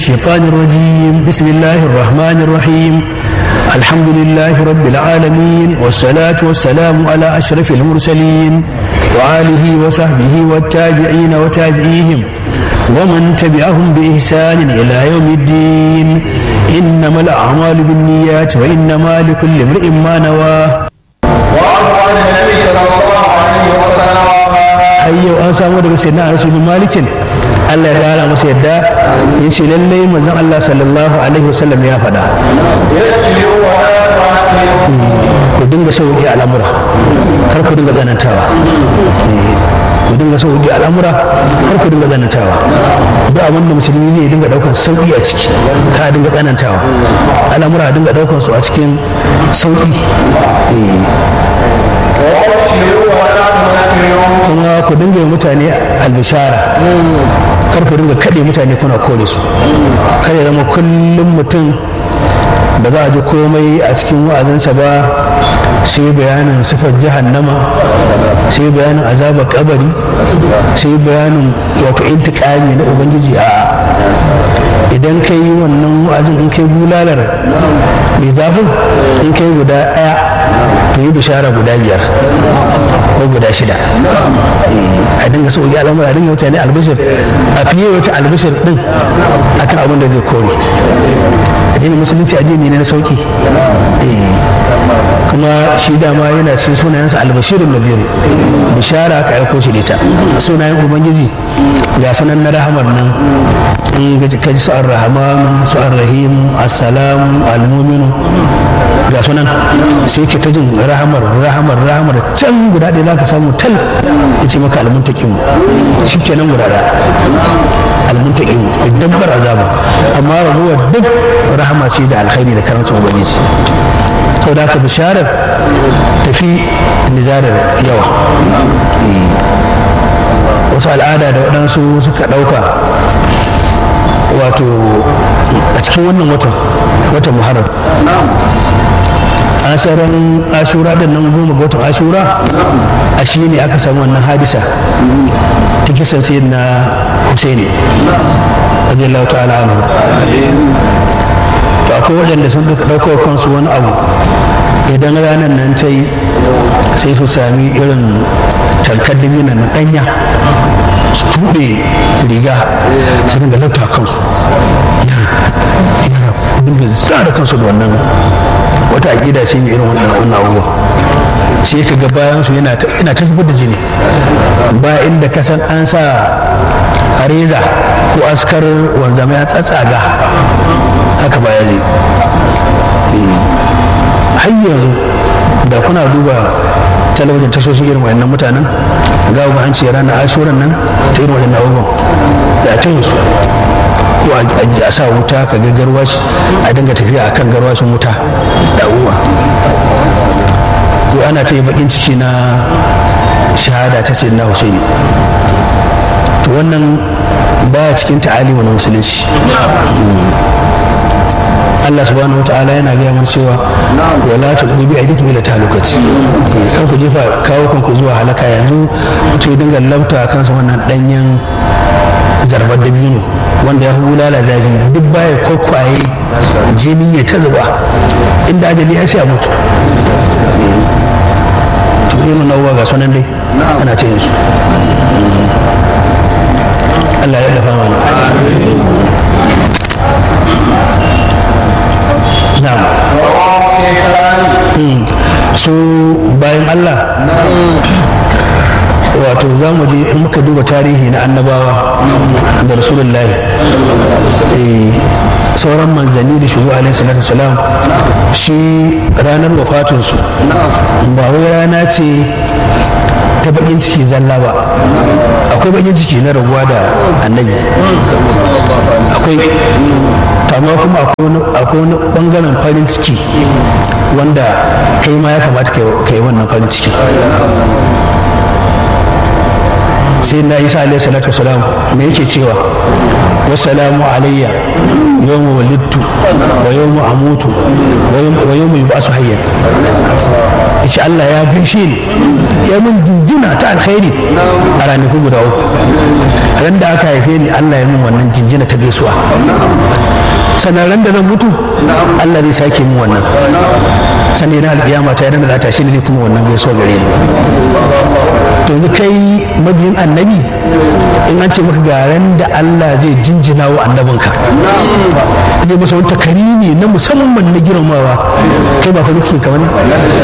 الشيطان الرجيم بسم الله الرحمن الرحيم الحمد لله رب العالمين والصلاة والسلام على أشرف المرسلين وآله وصحبه والتابعين وتابعيهم ومن تبعهم بإحسان إلى يوم الدين إنما الأعمال بالنيات وإنما لكل امرئ ما نواه وعن النبي صلى الله عليه وسلم har yau an samu daga sayyidina Anas bin Malikin Allah ya kara masa yadda ya ce lallai manzon Allah sallallahu alaihi wasallam ya faɗa يسجد ولا تعتمد ku dinga sauƙi al'amura kar ku dinga tsanantawa Eh, ku dinga sauƙi al'amura kar ku dinga tsanantawa duk abin da musulmi zai dinga ɗaukar sauƙi a ciki ka dinga tsanantawa al'amura a dinga ɗaukar su a cikin sauƙi Eh, وأبشروا ولا تنفروا kuma ku dinga yi mutane albishara kar ku dinga kaɗe mutane kuna kore su kar ya zama kullum mutum ba za a ji komai a cikin wa'azinsa ba sai bayanin sifar jahannama sai bayanin azabar kabari sai bayanin wato intikami na ubangiji a idan ka yi wannan wa'azin in kai bulalar mai zafin in kai guda ɗaya to yi bishara guda biyar ko guda shida Eh, a dinga sauƙi al'amura a dinga mutane albishir a fiye wata albishir din akan abin da zai kore addinin musulunci addini ne na sauƙi Eh, kuma shi dama yana cikin sunayensa albashirun nadiru bishara aka aiko shi da ita sunayen ubangiji ga sunan na rahamar nan in gaji kaji su ar-rahman su ar-rahim assalamu al-mu'minu ga sunan sai ke ta jin rahamar rahamar rahamar can guda ɗaya za ka samu tal ya ce maka almuntaƙin shi kenan guda ɗaya almuntaƙin idan bar azaba amma raguwar duk rahama ce da alkhairi da karanta ubangiji sau da aka bisharar tafi nizarar yawa Eh, wasu al'ada da waɗansu suka ɗauka wato a cikin wannan watan watan muharram asaran ashura din nan goma ga watan ashura a shi ne aka samu wannan hadisa ta kisan sayyid na husaini radiyallahu ta'ala anhu to akwai waɗanda sun duka ɗaukar kansu wani abu idan ranar nan ta yi sai su sami irin talkar dabina na ɗanya su tuɓe riga su dinga lauta kansu dinga zara kansu da wannan wata aƙida ce mai irin wannan wannan abubuwa sai ka ga bayan su yana ta yana ta zubar da jini ba inda ka san an sa reza ko askar wanzama ya tsatsaga haka ba ya zai har yanzu da kuna duba talabijin tashoshin irin wayannan mutanen za ku ga an ce ranar ashuran nan ta irin wayannan abubuwan da ta yi su ko a sa wuta ka ga garwashi a dinga tafiya akan garwashin wuta da uwa to ana ta yi bakin ciki na shahada ta sayyidina husaini to wannan baya cikin ta'alimu na musulunci Allah subhanahu wa ta'ala yana gaya mana cewa wala tulqu bi aydikum ila talukat kar ku jefa kawo kanku zuwa halaka yanzu mutum ya dinga labta kansa wannan danyen zarbar dabino wanda ya hulala zafi duk baya kwakwaye jini ya ta zuba inda ajali ya sha mutu to irin nauwa ga sunan dai ana ce su Allah ya dafa mana na'am su bayan Allah wato za mu je in muka duba tarihi na annabawa da rasulullahi eh, sauran manzanni da shugo alaihi salatu salam shi ranar wafatinsu ba wai rana ce ta bakin ciki zalla ba akwai bakin ciki na rabuwa da annabi akwai amma kuma akwai wani bangaren farin ciki wanda kai ma ya kamata ka yi wannan farin ciki sai na isa alaihi salatu wasalam me yake cewa wasalamu alayya yawma walittu wa yawma amutu wa yawma yub'asu hayyan yace Allah ya gaishe ni ya mun jinjina ta alkhairi a ranaku guda uku ran da aka haife ni Allah ya mun wannan jinjina ta gaisuwa sannan ran da zan mutu Allah zai sake mun wannan sannan yana alƙiyama ta yana za ta shi ne zai kuma wannan gaisuwa gare ni to yanzu kai mabiyin annabi in an ce maka ga ran da Allah zai jinjina wa annabinka zai masa wani takarimi na musamman na girmamawa kai ba farin ciki kamar ne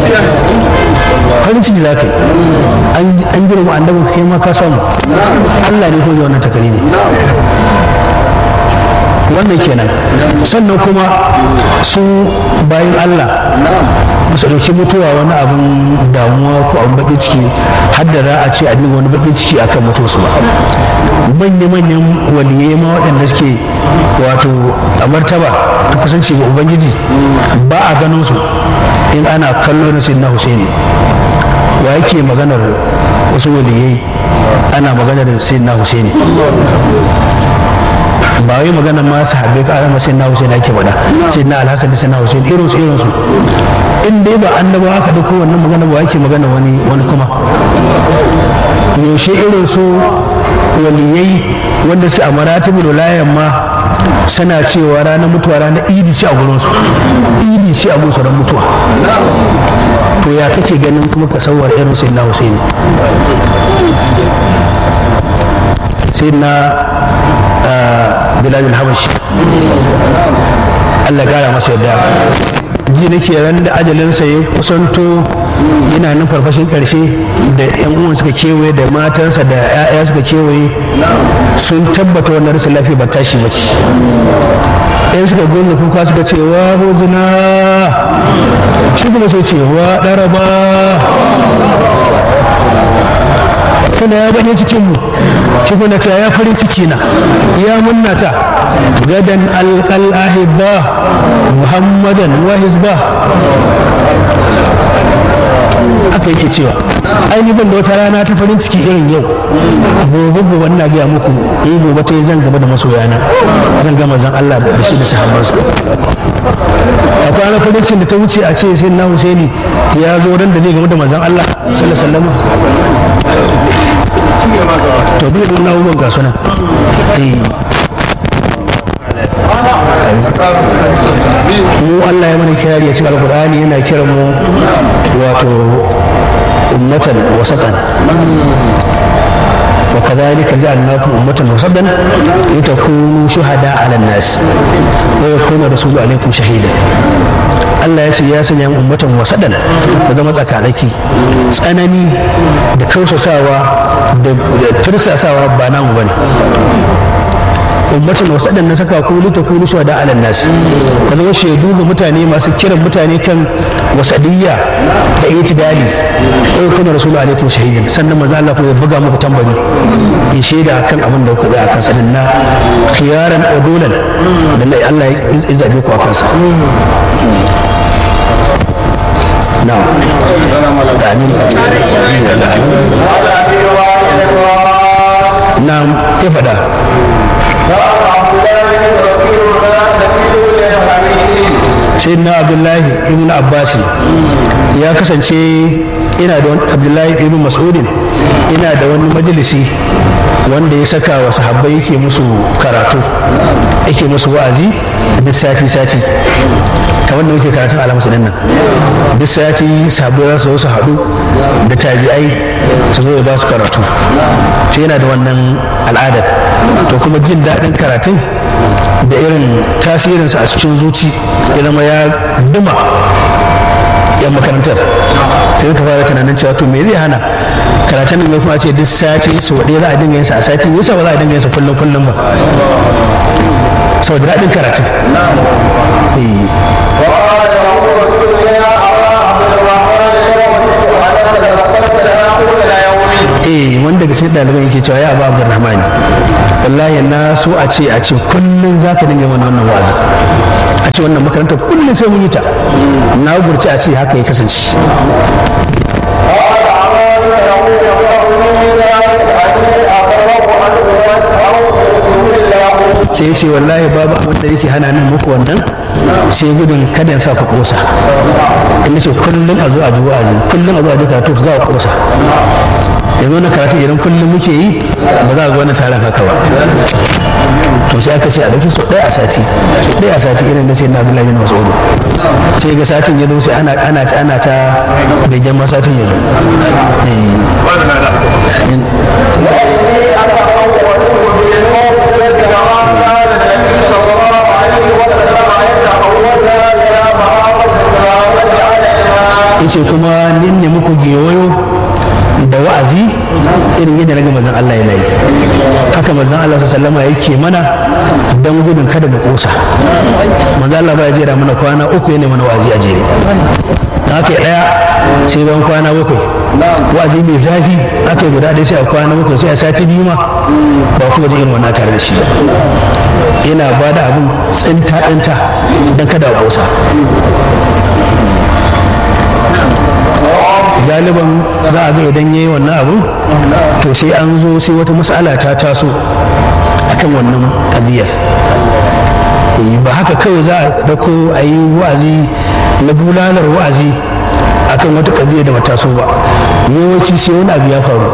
farin ciki za ka yi an girma annabinka kai ma ka samu Allah ne ko zai wannan takarimi wannan kenan sannan kuma su bayan Allah su ɗauki mutuwa wani abin damuwa ko abin baƙin ciki har da za a ce a dinga wani baƙin ciki akan mutuwarsu ba manya-manyan waliyai ma waɗanda suke wato a martaba ta kusanci ga ubangiji ba a ganin su in ana kallo na sayyidina husaini wa yake maganar wasu waliyai ana maganar sayyidina husaini ba wai magana ma sahabbai ka alama sai na Hussein ake faɗa sai na Alhassan da sai na Hussein irin su irin su in dai ba annaba aka dauko wannan magana ba ake magana wani wani kuma yaushe irin su waliyai wanda suke a maratibul wilayan ma suna cewa ranar mutuwa ranar idi ce a gurin su idi ce a gurin ran mutuwa to ya kake ganin kuma ka sauwar irin sai na Hussein sai na Bilal Habashi Allah gara masa yadda ji nake ran da ajalinsa ya kusanto yana nan farfashin karshe da yan uwan suka kewaye da matansa da 'ya'ya suka kewaye sun tabbata wannan rashin lafiya ba tashi ba ce yan suka gonga kuka suka ce wa huzuna shi kuma sai ce wa ɗaraba sana ya bane cikin mu cikuna ta ya farin ciki na ya munna ta gadan alqal ahibba muhammadan wa hizba haka yake cewa ai ni ban da wata rana ta farin ciki irin yau gobe gobe ina gaya muku in gobe ta yi zan gaba da masoyana zan gama zan Allah da shi da sahabbansa a kwanan farin cikin da ta wuce a ce sai na Husaini ya zo ran da zai gama da manzon Allah sallallahu alaihi wasallam to bi da na uban ga sunan eh mu Allah ya mana kirari ya cikin alkur'ani yana kiran mu wato ummatan wasatan وكذلك جعلناكم أمة وسطا لتكونوا شهداء على الناس ويكون الرسول عليكم شهيدا Allah ya ce ya sanya ummatan wasadan da zama tsakanaki tsanani da kausasawa da tursasawa ba namu bane ummatan wasadan na saka ku lita ku nusuwa da alan nasi ka zama shaidu ga mutane masu kiran mutane kan wasadiyya da itidali ko kuma rasulu alaikum shahidin sannan manzo Allah kuma ya buga muku tambari in shaida kan abin da kuka akan sanin na khiyaran udulan da Allah ya zabe ku akan sa na'am amin na'am ya fada sayyidina abdullahi ibn abbas ya kasance ina da wani abdullahi ibn mas'udin ina da wani majalisi wanda ya saka wa sahabbai yake musu karatu yake musu wa'azi duk sati sati kamar da muke karatun alhamsu nan duk sati sahabbai za su zo su haɗu da tabi'ai su zo ya ba su karatu to yana da wannan al'adar to kuma jin daɗin karatun da irin tasirinsa a cikin zuci ya zama ya duma yan makarantar sai ka fara tunanin cewa to me zai hana karatun nan kuma ce duk sati su waɗe za a dinga yinsa a sati yasa ba za a dinga yinsa kullum kullum ba saboda daɗin karatun eh wanda daga cikin ɗaliban yake cewa ya abu abdurrahmani wallahi na so a ce a ce kullum za ka dinga mana wannan wazi a ce wannan makarantar kullum sai mun yi ta na gurci a ce haka ya kasance sai ya ce wallahi babu abin da yake hana nan muku wannan sai gudun kada in sa ku kosa in ce kullum a zo a ji wa'azi kullum a zo a ji karatu za a kosa yanzu wannan karatu idan kullum muke yi ba za a ga wannan taron haka ba to sai aka ce a ɗauki sau ɗaya a sati sau ɗaya a sati irin da sai na abdullahi bin mas'udu sai ga satin ya zo sai ana ana ana ta begen ma satin ya zo yace kuma nin ne muku gewayo da wa'azi irin yadda na ga manzon Allah yana yi haka manzon Allah sallama yake mana dan gudun kada mu kosa manzon Allah ba ya jera mana kwana uku yana mana wa'azi a jere da haka ya daya sai ban kwana bakwai wa'azi mai zafi aka yi guda ɗaya sai a kwana bakwai sai a sati biyu ma ba kuma jin irin wannan tare da shi ba yana ba da abin tsinta tsinta don kada a kosa galiban za a ga idan ya yi wannan abu to sai an zo sai wata matsala ta taso akan wannan kadiyar ba haka kawai za a dauko a yi wa'azi na bulalar wa'azi akan wata kadiyar da bata so ba yawanci sai wani abu ya faru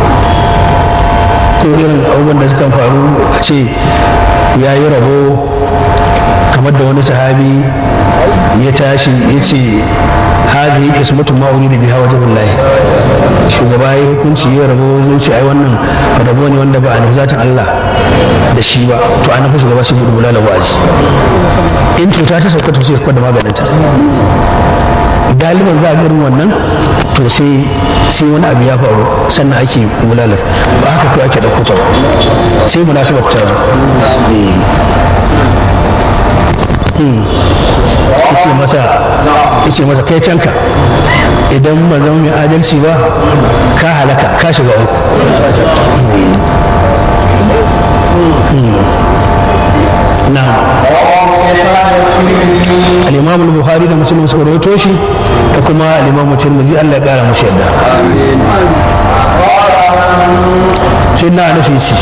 ko irin abubuwan da suka faru a ce ya yi rabo kamar da wani sahabi ya tashi ya ce hadhihi qismatun ma urida biha wajhullahi shugaba ya hukunci ya rabo zai ce ai wannan rabo ne wanda ba a nufi zatin Allah da shi ba to an nufi shugaba sai gudu bulala wa'azi in cuta ta sauka to sai kwada maganin ta galiban za a irin wannan to sai sai wani abu ya faru sannan ake bulalar ba haka ko ake ɗauko ta ba sai munasabar ta zo yace masa yace masa kai canka idan ba zama mai adalci ba ka halaka ka shiga uku na al-imam al-bukhari da muslim suka rawaito shi da kuma al-imam tirmidhi Allah ya kara musu yadda sai na nasi ci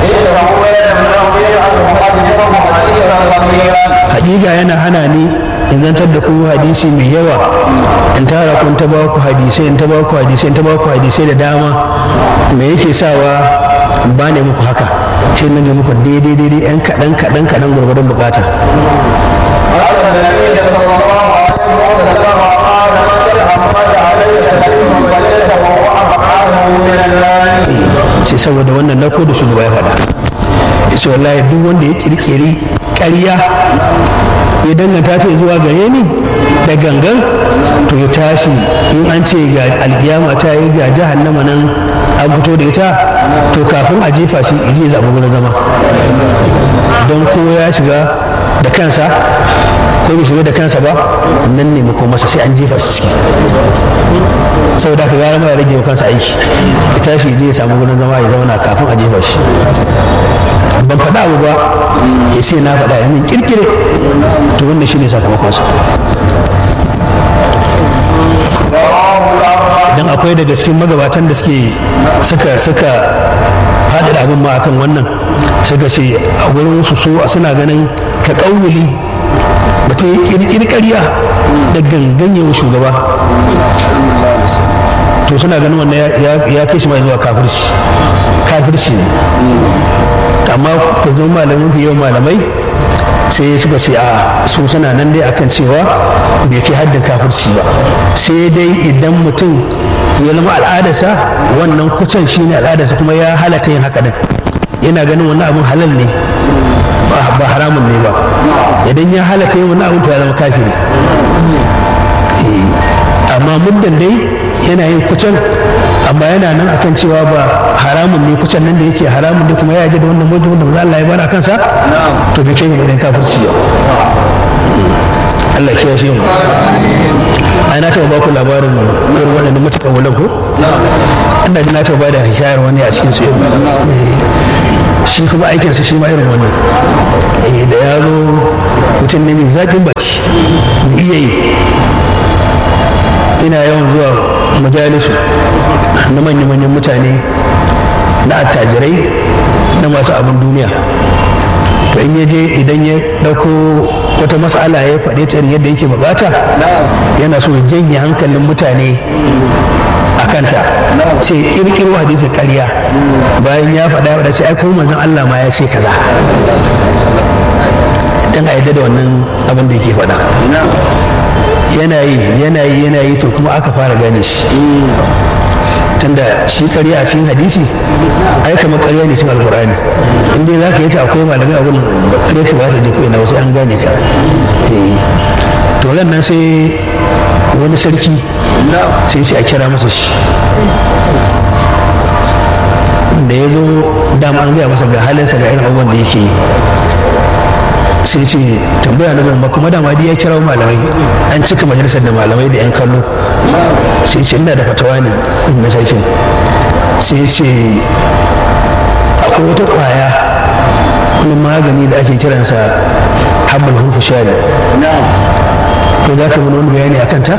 hakika yana hana ni in zantar da ku hadisi mai yawa in tara kun ta ba ku hadisai in ta ba ku hadisai in ta ba ku hadisai da dama me yake sawa ba ne muku haka sai nan ga muku daidai daidai yan kaɗan kaɗan kaɗan gwargwadon bukata ce saboda wannan na ko da shugaba ya faɗa ce wallahi duk wanda ya kirkiri ƙarya ya danganta ta zuwa gare ni da gangan to ya tashi in an ce ga alkiyama ta yi ga jahannama nan an fito da ita to kafin a jefa shi ya zaɓi wurin zama don ko ya shiga da kansa ko bai shiga da kansa ba nan ne mako masa sai an jefa shi ciki saboda haka gara ma ya rage wa kansa aiki ya tashi je ya samu wurin zama ya zauna kafin a jefa shi ban faɗa abu ba ya ce na faɗa ya min kirkire to wannan shine sakamakonsa dan akwai daga cikin magabatan da suke suka suka faɗi da abin ma akan wannan suka ce a wurin su so suna ganin ka ƙauyuli mutum ya kirkiri ƙarya da gangan yawan shugaba to suna ganin wannan ya kai shi mai zuwa kafirci kafirci ne amma ku zama malamin fi yawan malamai sai suka ce a su suna nan dai akan cewa bai kai haddin kafirci ba sai dai idan mutum ya zama al'adarsa wannan kucan shi ne al'adarsa kuma ya halatta yin haka din yana ganin wannan abin halal ne ba haramun ne ba idan ya halatta yin wannan abin to ya zama kafiri amma muddan dai yana yin kucan amma yana nan akan cewa ba haramun ne kucan nan da yake haramun ne kuma ya yarda da wannan mutum da maza Allah ya bada kansa to bai kai mu da kafirci yau Allah ya shi mu ai na taɓa ba ku labarin irin waɗannan matuƙan wulan ko ina ji na taɓa ba da hikayar wani a cikin su irin shi kuma aikinsa shi ma irin wannan da ya zo mutum ne mai zaƙin baki iya yi ina yawan zuwa majalisu na manya-manyan mutane na attajirai na masu abin duniya to in ya je idan ya ɗauko wata mas'ala ya faɗe ta irin yadda yake bukata yana so ya janye hankalin mutane a kanta sai kirkiro hadisi ƙarya bayan ya faɗa ya sai ai kuma manzon Allah ma ya ce kaza dan a yadda da wannan abin da yake faɗa yana yi yana yi yana yi to kuma aka fara gane shi tunda shi ƙarya a cikin hadisi ai kamar ƙarya ne cikin alƙur'ani in dai zaka yi ta akwai malamai a gurin ƙarya ka ba ta je ko ina wasu an gane ka to nan sai wani sarki sai ce a kira masa shi da ya zo dama an gaya masa ga halinsa ga irin abubuwan da yake yi sai ce tambaya na zama kuma dama ya kira malamai an cika majalisar da malamai da yan kallo sai ce ina da fatawa ne na sarkin sai ce akwai wata kwaya wani magani da ake kiransa habbal hunfu shari to za ka wani bayani a kanta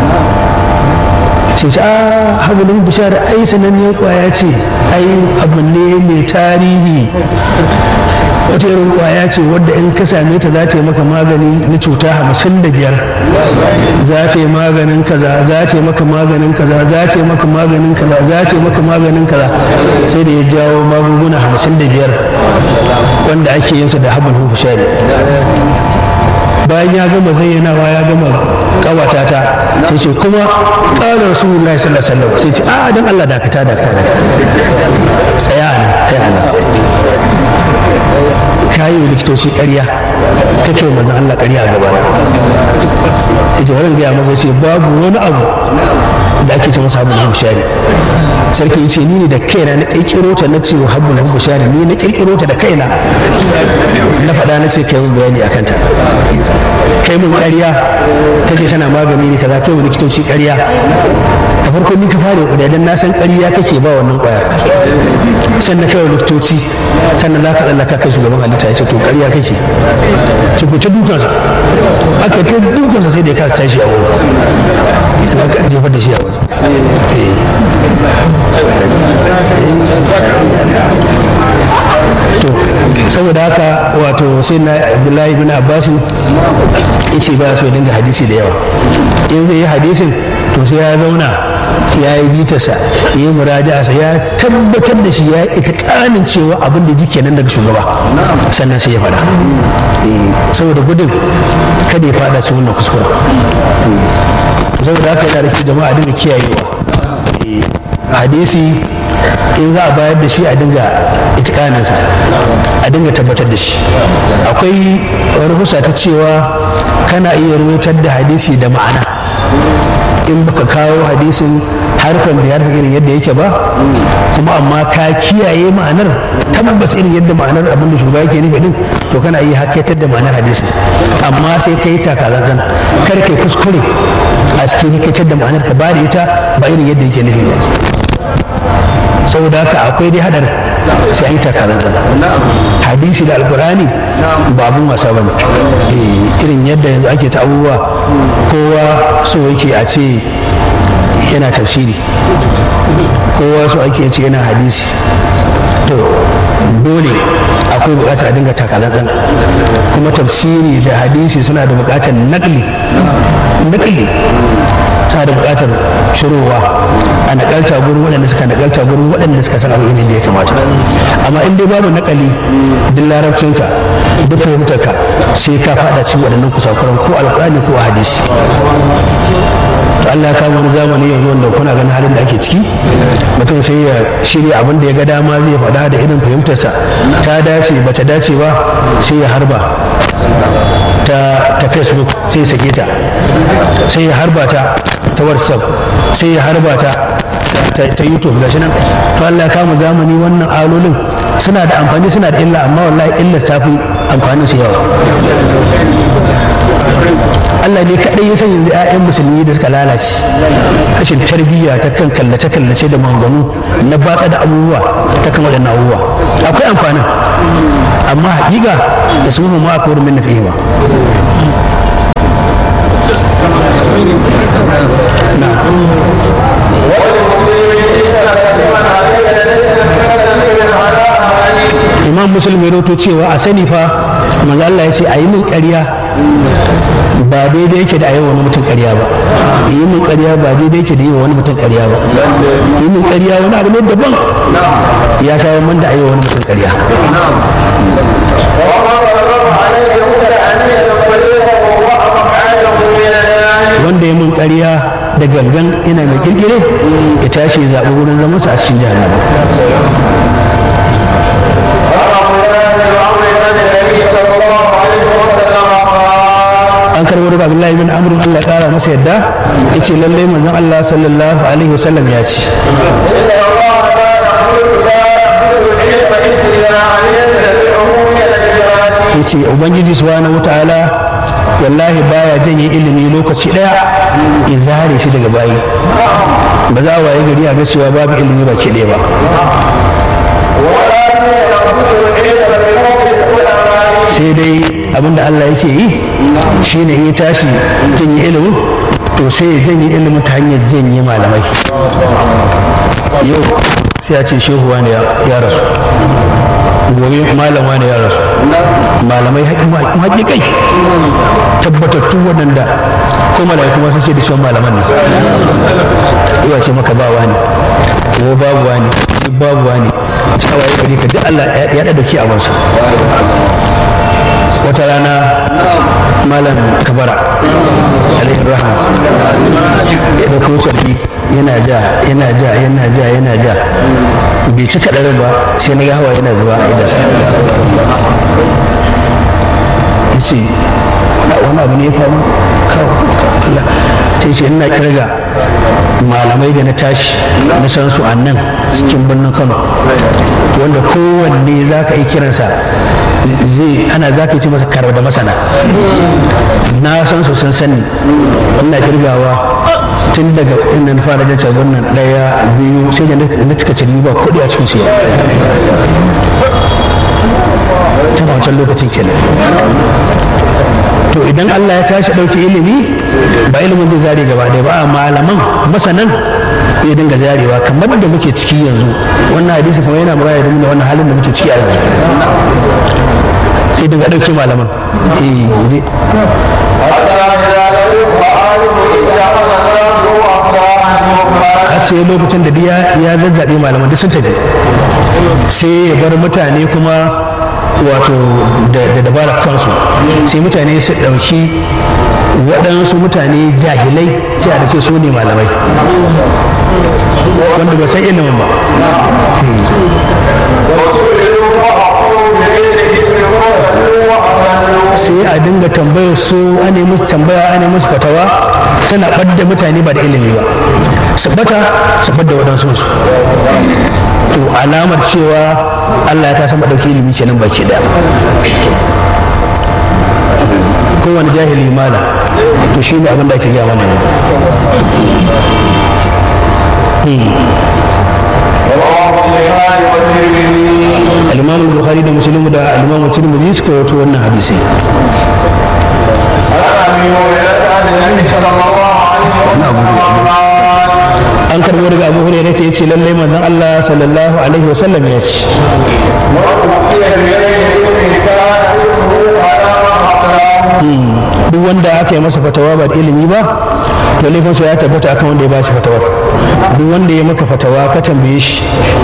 sai ce a habbal hunfu shari ai sananniyar kwaya ce ai abu ne mai tarihi wata irin kwaya ce wadda in ka same ta za ta yi maka magani na cuta hamsin da biyar za ta yi maganin kaza za ta yi maka maganin kaza za ta yi maka maganin kaza za ta yi maka maganin kaza sai da ya jawo magunguna hamsin da biyar wanda ake yin su da habin hufushari bayan ya gama zayyanawa ya gama kawata ta sai ce kuma ƙara rasulullahi sallallahu alaihi wasallam sai ce a dan Allah dakata dakata dakata tsaya nan tsaya nan kayi wa likitoci ƙarya kake wa manzon Allah ƙarya a gabana yace wannan gaya maka ce babu wani abu da ake ce masa habbul bushari sarki yace ni ne da kaina na kirkiro ta na ce wa habbul bushari ni na kirkiro ta da kaina na faɗa na ce kai mun bayani akan ta kai mun ƙarya kace tana magani ne kaza kai wa likitoci ƙarya da farko ni ka fara kuɗa dan na san ƙarya kake ba wannan ƙwayar sannan kai wa likitoci sannan za ka tsallaka kai shugaban halitta ya ce to ƙarya kake ci ku ta dukansa aka ta dukansa sai da ya kasa tashi a wurin da aka jefar da shi a waje to saboda haka wato sai na abdullahi bin abbasin yace ba su dinga hadisi da yawa in zai yi hadisin to sai ya zauna ya yi bitarsa ya yi muraja'arsa ya tabbatar da shi ya yi itikanin cewa abin da jike nan daga shugaba sannan sai ya faɗa saboda gudun kada ya faɗa cikin wannan kuskura saboda haka yana da jama'a dinga kiyayewa hadisi in za a bayar da shi a dinga itikaninsa a dinga tabbatar da shi akwai rahusa ta cewa kana iya rubutar da hadisi da ma'ana in baka kawo hadisin harfan da harfan irin yadda yake ba kuma amma ka kiyaye ma'anar tabbas irin yadda ma'anar abin da shugaba yake nufi din to kana iya hakaitar da ma'anar hadisin amma sai ka yi takazanzan kar kai kuskure a cikin hakaitar da ma'anar ka ba da ita ba irin yadda yake nufi ba saboda haka akwai dai hadar sai an yi takazanzan hadisi da alkurani ba abun wasa ba ne irin yadda yanzu ake ta abubuwa kowa so yake a ce yana tafsiri kowa so ake ce yana hadisi to dole akwai bukatar a dinga takazanzan kuma tafsiri da hadisi suna da bukatar nakli nakli suna da bukatar cirowa a nakalta gurin waɗanda suka nakalta gurin waɗanda suka san abin da ya kamata amma in dai babu nakali duk larabcinka duk fahimtarka sai ka faɗa cikin waɗannan kusakuran ko alƙur'ani ko a hadisi to Allah ya kama wani zamani yanzu wanda kuna ganin halin da ake ciki mutum sai ya shirya abin da ya ga dama zai faɗa da irin fahimtarsa ta dace ba ta dace ba sai ya harba ta ta facebook sai ya sake ta sai ya harba ta ta whatsapp sai ya harba ta ta youtube gashi nan to Allah ya kama zamani wannan alolin suna da amfani suna da illa amma wallahi illa ta fi amfanin su yawa Allah ne kaɗai ya san yanzu 'ya'yan musulmi da suka lalace rashin tarbiyya ta kan kallace-kallace da maganganu na batsa da abubuwa ta kan waɗannan abubuwa akwai amfanin amma haƙiƙa da su ma aka wurin min na fihima imam musulmi ya roto cewa a sani fa manzo Allah ya ce a yi min ƙarya ba daidai yake da a yi wani mutum ƙarya ba yi min ƙarya ba daidai yake da yi wani mutum ƙarya ba yi min ƙarya wani abu ne daban ya sha man da a yi wani mutum ƙarya wanda ya mun ƙarya da gangan ina mai kirkire ya tashi ya zaɓi wurin zamansa a cikin jahannama an karbo daga abdullahi bin amr Allah ya kara masa yadda yace lallai manzon Allah sallallahu alaihi wasallam ya ce yace ubangiji subhanahu wataala wallahi baya janye ilimi lokaci daya ya zare shi daga bayi ba za a waye gari a ga cewa babu ilimi ba ke ɗaya ba sai dai abinda Allah yake yi shine in ya tashi janye ilimin to sai ya janye ilimin ta hanyar janye malamai yau sai a ce shehu wani ya rasu gobe malam wani ya rasu malamai haƙiƙai tabbatattu waɗanda ko malaiku kuma sun ce da shan malaman ne yawa ce maka ba wani ko babu wani babu wani cewa ya gari ka duk Allah ya da dauki abansa wata rana malam kabara alaihi rahma ya dauko sarki yana ja yana ja yana ja yana ja bai ci kaɗarin ba sai na ga hawa yana zuba a idansa ya ce wani abu ne ya faru kawai sai ce ina kirga malamai da na tashi na san su a nan cikin birnin kano wanda kowanne za ka yi kiransa zai ana za ka yi ce masa karar da masana na san su sun sani ina kirgawa tun daga inda na fara janta wannan daya biyu sai da na cika ciri ba kuɗi a cikin su ta wancan lokacin kenan to idan Allah ya tashi ɗauki ilimi ba ilimin zai zare gaba ɗaya ba malaman masanan zai dinga zarewa kamar da muke ciki yanzu wannan hadisi kuma yana muraya da wannan halin da muke ciki a yanzu sai dinga ɗauki malaman eh har sai lokacin da ya zazzaɓe malaman duk sun tafi sai ya bar mutane kuma wato da dabarar kansu sai mutane su ɗauki waɗansu mutane jahilai sai a ɗauke su ne malamai wanda ba san ilimin ba sai a dinga tambayar su ana musu tambaya ana musu fatawa suna ɓadda mutane ba da ilimi ba su bata su ɓadda waɗansu su to alamar cewa Allah ya ta sama ɗauki ilimi kenan baki ɗaya kowane jahili mala to shi ne abin da ake gaya mana yau al-imam al-bukhari da muslim da al-imam tirmidhi suka rawaito wannan hadisi an karbo daga abu hurairah ta yace lallai manzon Allah sallallahu alaihi wa sallam ya ce duk wanda aka yi masa fatawa ba da ilimi ba to laifinsa ya tabbata akan wanda ya ba shi fatawar duk wanda ya maka fatawa ka tambaye shi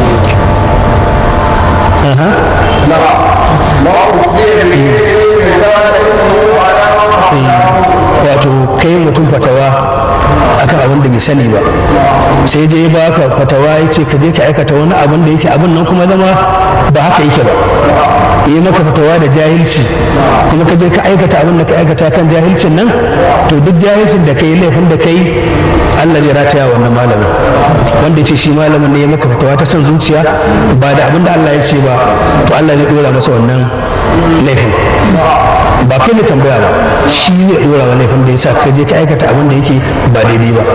wato kai mutum fatawa akan abin da bai sani ba sai dai ba ka fatawa ya ce ka je ka aikata wani abin da yake abin nan kuma zama ba haka yake ba yi maka fatawa da jahilci kuma ka je ka aikata abin da ka aikata kan jahilcin nan to duk jahilcin da kai laifin da kai Allah zai rataya wannan malamin wanda ya ce shi malamin ne ya maka fatawa ta son zuciya ba da abin da Allah ya ce ba to Allah zai dora masa wannan laifin ba kai ne tambaya ba shi zai dora wa laifin da ya sa ka je ka aikata abin da yake ba daidai ba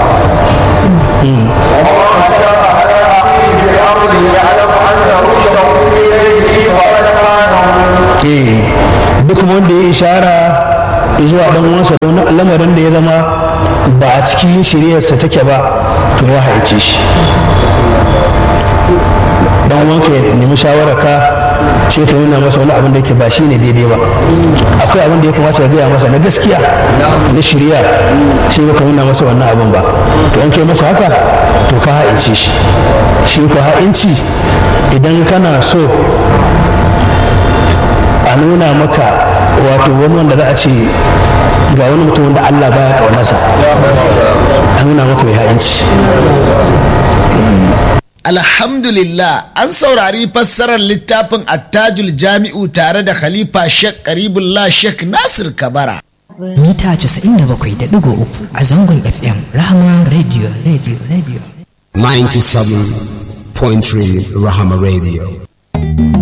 duk wanda ya ishara zuwa dan uwansa da wani lamarin da ya zama ba a cikin shiryarsa take ba to ya haice shi dan uwanka ya nemi shawararka sai ka nuna masa wani abin da yake ba shi ne daidai ba akwai abin da ya kamata ya gaya masa na gaskiya na shirya sai ka nuna masa wannan abin ba to an kai masa haka to ka ha'inci shi shi ko ha'inci idan kana so a nuna maka wato wani wanda za a ce ga wani mutum wanda Allah baya kaunarsa a nuna maka mai ha'inci Alhamdulillah an saurari fassarar littafin attajul jami'u tare da Khalifa Sheikh Karibullah Sheikh Nasir Kabara. mita 97.3 a zangon FM Rahama Radio Radio Radio 97.3 Rahama Radio.